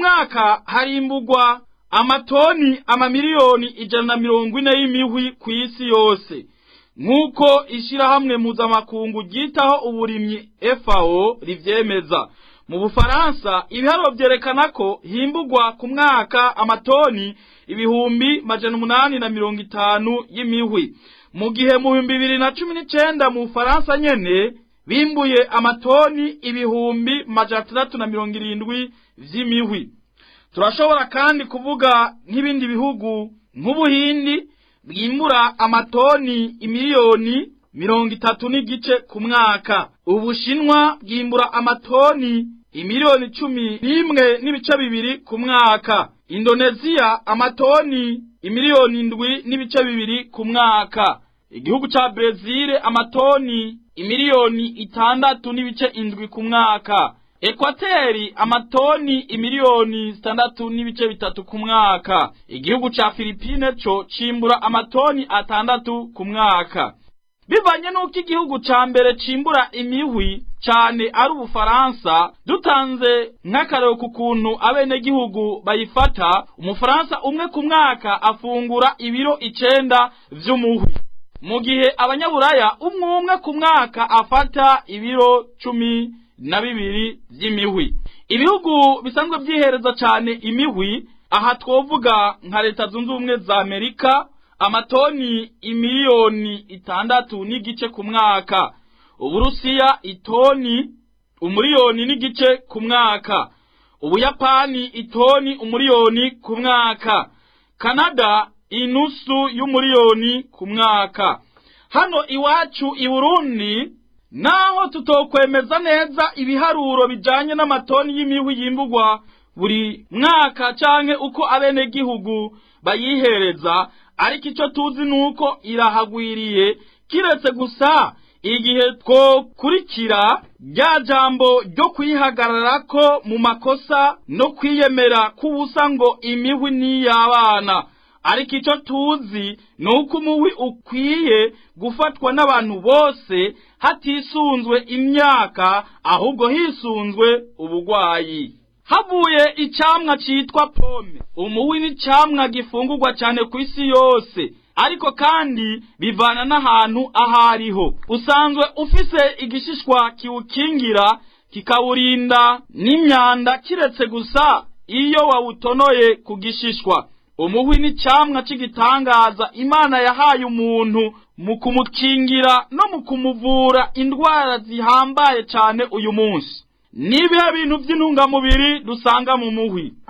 mwaka harimbugwa amatoni amamiliyoni ijana na mirongo ine y'imihwi ku isi yose nk'uko ishirahamwe mpuzamakungu ryitaho uburimyi FAO rivyemeza mu bufaransa ibiharuro vyerekana ko himbugwa ku mwaka amatoni ibihumbi majana umunani na mirongo itanu y'imihwi mu gihe mu bihumbi bibiri na cumi n'icenda mu bufaransa nyene bimbuye amatoni ibihumbi majana atandatu na mirongo irindwi vy'imihwi turashobora kandi kuvuga nk'ibindi bihugu nk'ubuhindi bwimbura amatoni imiliyoni mirongo itatu n'igice ku mwaka ubushinwa bwimbura amatoni imiliyoni cumi n'imwe n'ibice bibiri ku mwaka indoneziya amatoni imiliyoni indwi n'ibice bibiri ku mwaka igihugu ca brezil amatoni imiliyoni itandatu n'ibice indwi ku mwaka ekwateri amatoni imiliyoni zitandatu n'ibice bitatu ku mwaka igihugu ca filipine co cimbura amatoni atandatu ku mwaka bivanye n'uko igihugu ca mbere cimbura imihwi cane ari ubufaransa dutanze nk'akarero ku kuntu abenegihugu bayifata umufaransa umwe ku mwaka afungura ibiro icenda vy'umuhwi mu gihe abanyaburaya umwe umwe ku mwaka afata ibiro cumi na bibiri vy'imihwi ibihugu bisanzwe vyihereza cane imihwi aha twovuga nka leta zunze ubumwe za amerika amatoni imiliyoni itandatu n'igice ku mwaka uburusiya itoni umuriyoni n'igice ku mwaka ubuyapani itoni umuriyoni ku mwaka kanada inusu y'umuriyoni ku mwaka hano iwacu i burundi naho tutokwemeza neza ibiharuro bijanye n'amatoni y'imihwi yimbugwa buri mwaka canke uko abenegihugu bayihereza ariko ico tuzi nuko irahagwiriye kiretse gusa igihe twokurikira rya jambo ryo kwihagararako mu makosa no kwiyemera k'ubusa ngo imihwi n'iy'abana ariko ico tuzi ni uko umuhwi ukwiye gufatwa n'abantu bose hatisunzwe imyaka ahubwo hisunzwe ubugwayi havuye icamwa citwa pome umuhwi ni icamwa gifungurwa cane ku isi yose ariko kandi bivana n'ahantu ahariho usanzwe ufise igishishwa kiwukingira kikawurinda n'imyanda kiretse gusa iyo wawutonoye ku gishishwa umuhwi ni camwa c'igitangaza imana yahaye umuntu mu kumukingira no mu kumuvura indwara zihambaye cane uyu munsi nibihe bintu vy'intungamubiri dusanga mu muhwi